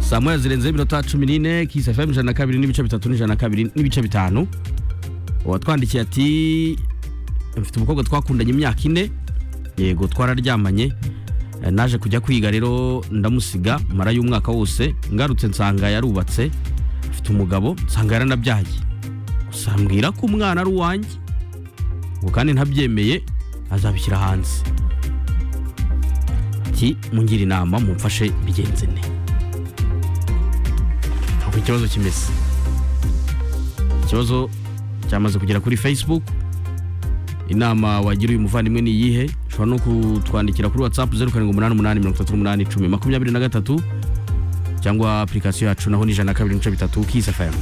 saa moya zirenzeho iminota cumi n'ine kisi fm ijana na kabiri n'ibice bitatu n'ijana na kabiri n'ibice bitanu uwatwandikiye ati mfite umukobwa twakundanye imyaka ine yego twararyamanye Eh, naje kujya kwiga rero ndamusiga marayo umwaka wose ngarutse nsanga yarubatse afite umugabo nsanga yaranabyaye gusa mbwira ko umwana ari uwanjye ngo kandi ntabyemeye azabishyira hanze ati mungire inama mumfashe bigenze ne uko ikibazo kimeze ikibazo cyamaze kugera kuri facebook inama wagira uyu muvandimwe ni iyihe ushobora no kutwandikira kuri whatsapp zeru karindwi umunani umunani mirongo itatu n'umunani icumi makumyabiri na gatatu cyangwa apurikasiyo yacu naho ni ijana na kabiri n'ibice bitatu kisi fm